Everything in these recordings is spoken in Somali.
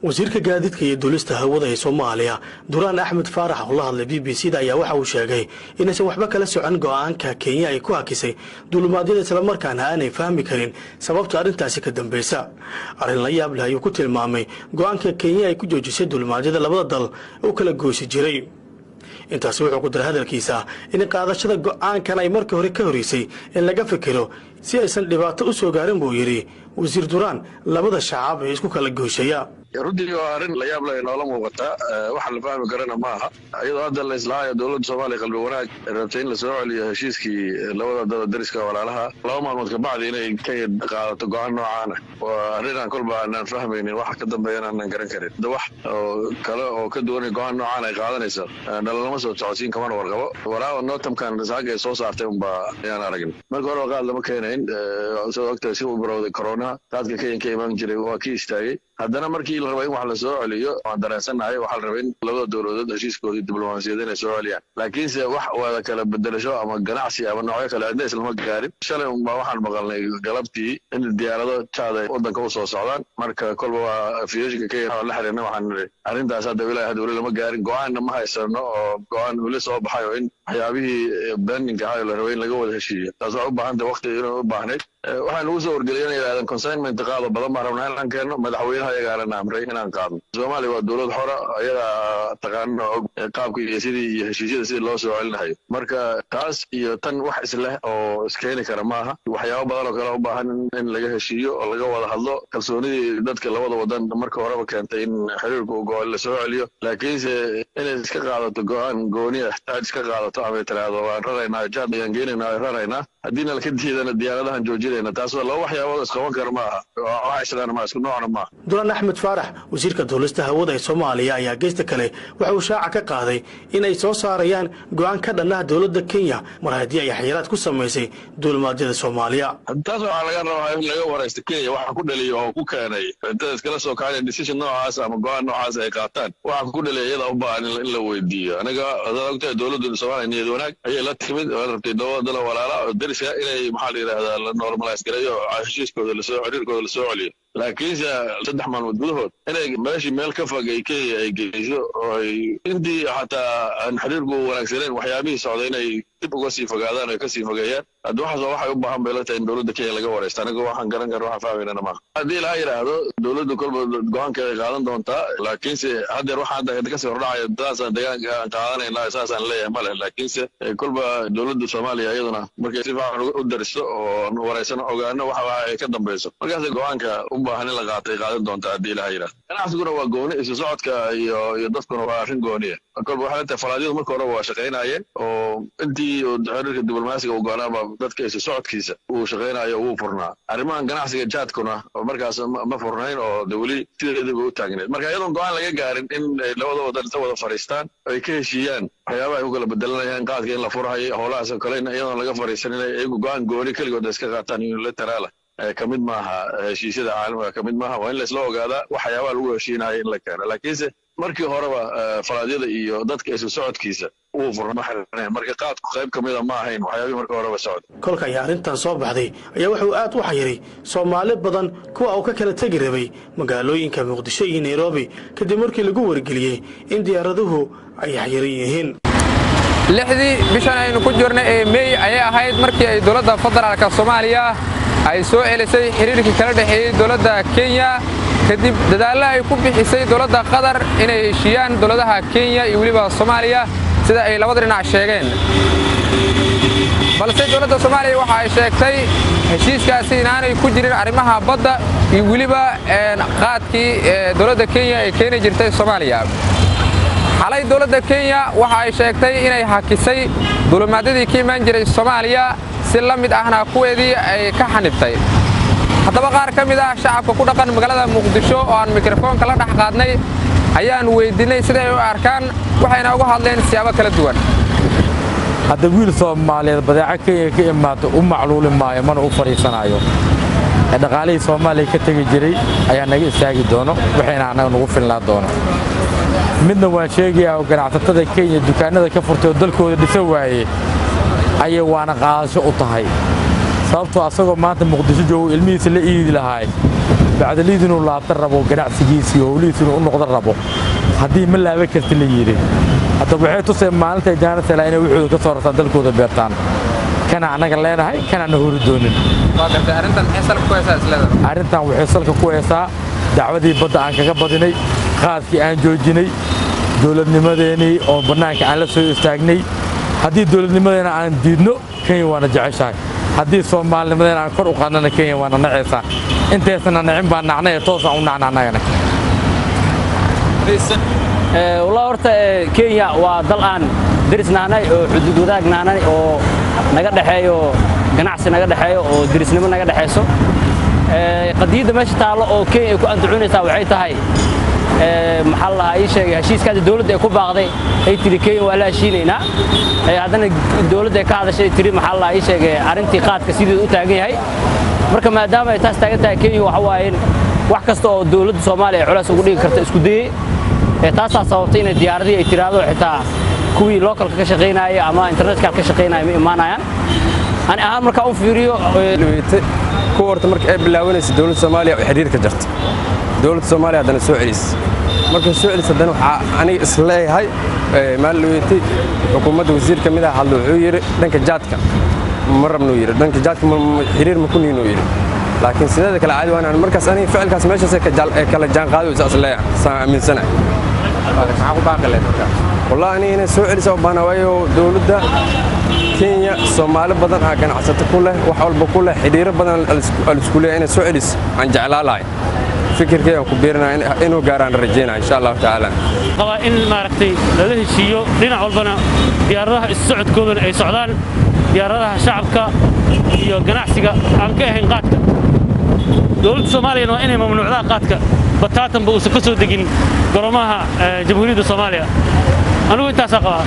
wasiirka gaadiidka iyo duulista hawada ee soomaaliya duraan axmed faarax oo la hadlay b b c da ayaa waxa uu sheegay inaysan waxba kala socon go'aanka kenya ay ku hakisay duulumaadyada islamarkaana aanay fahmi karin sababta arrintaasi ka dambaysa arrin la yaab leh ayuu ku tilmaamay go'aanka kenya ay ku joojisay duulumaadyada labada dal u kala goosi jiray intaasi wuxuu ku daray hadalkiisa in qaadashada go'aankan ay markii hore ka horreysay in laga fikiro si aysan dhibaato u soo gaarin buu yidhi wasiir duraan labada shacab ee isku kala gooshaya runtii waa arrin la yaab leh noola muuqata waxa la fahmi karana ma aha iyadoo hadda la islaahayo dowladda soomaaliya qalbi wanaag rabtay in la soo celiyo heshiiskii labada dada dariska walaalaha laba maalmood kabacdi inay ka qaadato go-aan noocaana waa arrinaan kolba aanaan fahmaynin waxa ka dambeeyana aanaan garan karin da wax oo kale oo ka duwanay go-aan noocaan ay qaadanayso dhalalama soo socodsiin kamana warqabo walaa notamkan saaga ay soo saartay unba ayaan aragin marka horeba qaad lama keenayn soo ogtahay si uu barowday coronaha qaadka kenyan ka imaan jiray waa kii istaagay haddana markii la raba in wax la soo celiyo waan dareensannahay waxaa la rabay in labada dowladood heshiiskoodii diblomaasiyad inay soo celiyaan laakiinse wax wada kala bedelasho ama ganacsi ama noocyo kale cidna islama gaarin shalay unbaa waxaan maqalnay galabtii in diyaarado jaad ay waddanka u soo socdaan marka kolba waa afiyooyinka kenya la xiriirna waxaan nidhi arrintaas hadda ilaahi hadda weli lama gaarin go-aanna ma haysano oo go-aan weli soo baxay oo in waxyaabihii bendinka ahaa la rabay in laga wada heshiiyo taas waxay u baahan tahay waqti inay u baahnayd waxaan ugu soo wargeliyay inay yidhahdeen consignment qaado badan baan rabnaa inaan keenno madaxweynaha ayagaana amray inaan qaadno soomaaliya waa dowlad xora ayagaa taqaanana og qaabka iyo sidii iyo heshiisyada sidii loo soo celinayo marka taas iyo tan wax isleh oo iskeeni kara maaha waxyaabo badan oo kale u baahan in laga heshiiyo oo laga wada hadlo kalsoonidii dadka labada wadan marka horeba keentay in xiriirku go la soo celiyo laakiinse inay iska qaadato go-aan gooniya taaj iska qaadato ama tiraahdo waan raraynaa jaad ayaan geenaynaa raraynaa haddiina laka diidana diyaaradahan joojinayna taas waa laba waxyaabood isqaban kara ma aha waxa islaan ma isku noocna maaha duraan axmed faarax wasiirka duulista hawada ee soomaaliya ayaa geysta kale waxa uu shaaca ka qaaday in ay soo saarayaan go'aan ka dhannaha dowladda kenya mar haddii ay xayiraad ku samaysay duulimaadyada soomaaliya taas waxaa laga rabaa in laga waraysto kenya waxa ku dhaliya oo ku keenay intada iskala soo kacay decision noocaas ama go-aan noocaas ay qaataan waxa ku dhaliya iyada u baahan in la weydiiyo anaga hadaad ogtahay dowladda soomaaliya niyad wanaag ayay la timid oo rabtay dowladala walaala oo dariska inay maxaa la yidhahdaa la normalize gareeyo heshiiskooda lasoo xiriirkooda lasoo celiyo laakiinse saddex maalmood gudahood inay meeshii meel ka fog ay kenya ay geyso oo ay intii xataa aan xiriirku wanaagsanayn waxyaabihii socday inay dib uga sii fogaadaan oo kasii fogeeyaan hadda waxaas waxay u baahan bay la tahay in dowladda kenya laga waraysto aniga waxaan garan kara waxaan fahmaynana maaha haddii laha yidhaahdo dowladdu kolba go-aankeeda ay qaadan doontaa laakiinse haddeer waxaan hadda kasii hordhacaya saasaan deegaanka aan qaadanayna saasaan leeyahay ma leh laakiinse kolba dowladda soomaaliya iyaduna markay si fiican u daristo oo waraysano ogaano waxa ay ka dambayso markaas go-aanka u baahan in la qaatay qaadan doontaa haddii laha yidhahdo ganacsiguna waa gooni isu socodka iyo iyo dadkuna waa arrin gooniya kolba waxay leetahay falaadyadu marka horeba waa shaqaynayeen oo intii xiriirka diblomaasiga uu go-aanaaba dadka isu socodkiisa uu shaqaynayo wuu furnaa arrimahan ganacsiga jaadkuna markaas ma furnayn oo de weli sideedaba u taagneed marka iyadoon go-aan laga gaarin in ay labada wadan inta wada fadhiistaan ay ka heshiiyaan waxyaabaha ay ku kala bedelanayaan qaadka in la furhayo howlahaas oo kale iyadoon laga fadhiisan inay iyagu go-aan gooni keligood iska qaataan unilateraala ka mid maaha heshiisyada caalamiga ka mid maaha waa in laisla ogaadaa waxyaabaha lagu heshiinayo in la keeno laakiinse markii horeba falaadyada iyo dadka isu socodkiisa wuu furna ma xirneen marka qaadku qayb ka mida ma ahayn waxyaabihii marka horeba socod kolka ayaa arrintan soo baxday ayaa wuxuu aad u xayiray soomaali badan kuwa uu ka kala tegi rabay magaalooyinka muqdisho iyo nairobi kadib markii lagu wargeliyey in diyaaraduhu ay xayiran yihiin lixdii bishan aynu ku jirna ee meey ayay ahayd markii ay dowladda federaalka soomaaliya ay soo celisay xiriirkii kala dhexeeyey dowladda kenya kadib dadaallo ay ku bixisay dowladda qatar inay heshiiyaan dowladaha kenya iyo weliba soomaaliya sida ay labada dhinac sheegeen balse dowladda soomaaliya waxa ay sheegtay heshiiskaasi inaanay ku jirin arrimaha badda iyo weliba qaadkii dowladda kenya ay keeni jirtay soomaaliya xalay dowladda kenya waxa ay sheegtay inay hakisay dulimaadyadii ka imaan jiray soomaaliya si la mid ahna kuweedii ay ka xanibtay haddaba qaar ka mid ah shacabka ku dhaqan magaalada muqdisho oo aan mikrofoonka la dhex qaadnay ayaan weyddiinnay siday u arkaan waxayna uga hadleen siyaabo kala duwan hadda wiil soomaaliyeed badeeco kenya ka imaata u macluuli maayo mana u fadhiisanaayo ee dhaqaalihii soomaaliya ka tegi jiray ayaa naga istaagi doono waxayna annaga nagu filnaan doono midna waan sheegayaa oo ganacsatada kenya dukaannada ka furtay oo dalkooda dhisa waaye ayay waana qaadasho u tahay sababtoo asagoo maanta muqdisho joogo ilmihiisa la iidi lahaay bacdaliid inuu laabta rabo ganacsigiisii howlihiis inuu u noqdo rabo haddii ma laaban karti la yidhi hadda waxay tuseen maalintay jaanasela inay wuxuuda ka soo rartaan dalkooda beertaan kana annaga leenahay kanaana hori doonin arrintan waxay salka ku heesaa dacwadii badda aan kaga badinay qaadkii aan joojinay dowladnimadeenii oo bannaanka aan la soo istaagnay haddii dowladnimadeena aan diidno kenya waana jeceshahay haddii soomaalinimadeena aan kor u qaadnana kenya waana nacaysaa intaysana nacin baan nacnay ee toosaan u nacna annagana wallah horta kenya waa dal aan derisnahnay oo xuduud wadaagnahnay oo naga dhexeeyo ganacsi naga dhexeeyo oo derisnimo naga dhexayso qadiyadda meesha taallo oo kenya ay ku andacuunaysaa waxay tahay maxaa la lahaa ii sheegay heshiiskaasi dowladda ay ku baaqday ay tiri kenya waa la heshiinaynaa haddana dowladda ay ka hadashay tiri maxaa la lahaa ii sheegay arrintii qaadka sideeda u taagan yahay marka maadaama ay taas taagan tahay kenya waxa waaye wax kasta oo dowladda soomaaliya ay culays ugu dhigi karta isku dayey taasaa sababtay inay diyaaradii ay tiraahdo xitaa kuwii localka ka shaqaynaya ama internetka ka shaqaynaya ma imaanayaan ani ahaan markaa u fiiriyo kuwa horta marka ay bilaabanaysa dowladda soomaaliya oo xiriir ka jarta dowladda soomaaliya haddana soo celis markay soo celis haddana waxaa aniga isleeyahay maalin weyti xukuumadda wasiir ka mid ah hadlo wuxuu yidhi dhanka jaadka ma rabnuu yidhi dhanka jaadka xiriir ma ku niinuu yidhi laakiin sideeda kale caadi waan markaas aniga ficilkaas meeshaas ee kala jaanqaado isaas leeyahay saan aaminsanahay wallahi aniga inay soo celisa u baahna waayo dowladda kenya soomaali badan ah ganacsato ku leh wax walba ku leh xidhiiro badan alisku leeyahay inay soo celis aan jeclaa lahay fikirkay aan ku biirinaya inuu gaaraan rajaynaya insha allahu tacaala qabaa in maaragtay lala heshiiyo dhinac walbana diyaaradaha isu socodkoodana ay socdaan diyaaradaha shacabka iyo ganacsiga aan ka ahayn qaadka dowladda soomaaliyana waa inay mamnuucdaa qaadka bataatanba uusan ka soo degin goroomaha jamhuuriyadda soomaaliya anigu intaasaa qabaa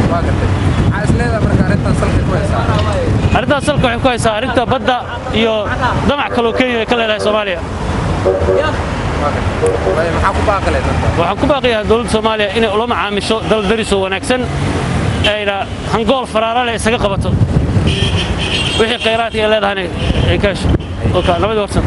arrintaas salka waxay ku haysaa arrinta badda iyo damac kaloo kenya ay ka leedahay soomaaliya waxaan ku baaqiyahaa dowladda soomaaliya inay ula macaamisho dal darisoo wanaagsan ayna hangool faraara leh isaga qabato wixii khayraadka ay leedahayna ay ka hesho nabadii warsan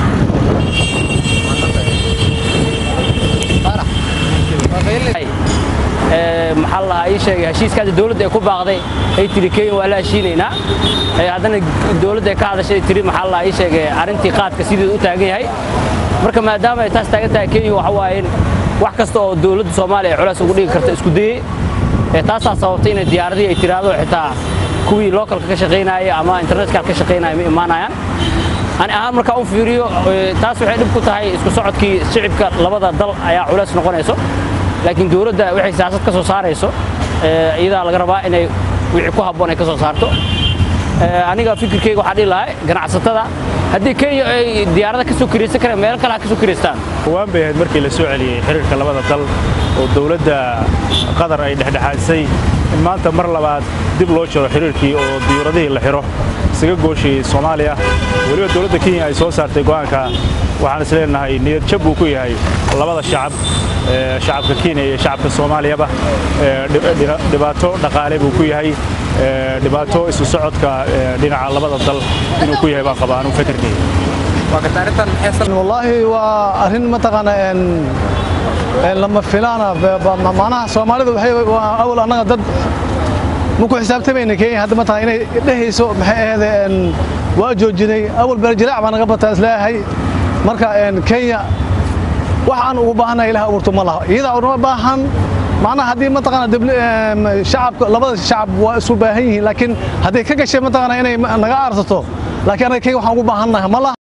maxaa la lahaa ii sheegay heshiiskaasi dowladda ay ku baaqday ay tiri kenya waa la heshiinaynaa haddana dowladda ay ka hadashay tiri maxaa la lahaa ii sheegay arrintii qaadka sideeda u taagan yahay marka maadaama ay taas taagan tahay kenya waxa waaye wax kasta oo dowladda soomaaliya ay culays ugu dhigi karta isku dayey taasaa sababtay inay diyaaradii ay tiraahdo xitaa kuwii localka ka shaqaynaya ama internetka ka shaqaynaya ma imaanayaan ani ahaan markaa u fiiriyo taas waxay dhib ku tahay isku socodkii shicibka labada dal ayaa culays noqonayso laakiin dowladda waxay siyaasad ka soo saarayso iyadaa laga rabaa inay wixii ku habboon ay ka soo saarto aniga fikirkayga waxaa dhihi lahay ganacsatada haddii kenya ay diyaarada ka soo kiraysan kareen meelo kale ha ka soo kiraystaan hawaan bay ahayd markii la soo celiyey xiriirka labada dal oo dowladda qatar ay dhexdhexaadisay in maanta mar labaad dib loo jiro xiriirkii oo diyuuradihii la xiro isaga gooshiyey soomaaliya weliba dowladda kenya ay soo saartay go'aanka waxaan is leenahay niyad jab buu ku yahay labada shacab shacabka kenya iyo shacabka soomaaliyaba dhibaato dhaqaale buu ku yahay dhibaato isu socodka dhinaca labada dal inuu ku yahay baan qabaa anuu fikirkayga wallaahi waa arrin mataqaana lama filaana macnaha soomaalida waxay awal annaga dad ma ku xisaabtamayna kenya hadda mataqana inay dhehayso maxay ahayd waa joojinay awal beerjilaac baa naga bataa isleeyahay marka kenya wax aan ugu baahannahay ilaah abuurto ma laha iyadaa unama baahan macnaha haddii mataqaana shacabka labada shacab waa isu baahan yihiin laakiin hadday ka gashay mataqaana inay naga aarsato laakiin anaga kenya waxaan ugu baahannahay ma laha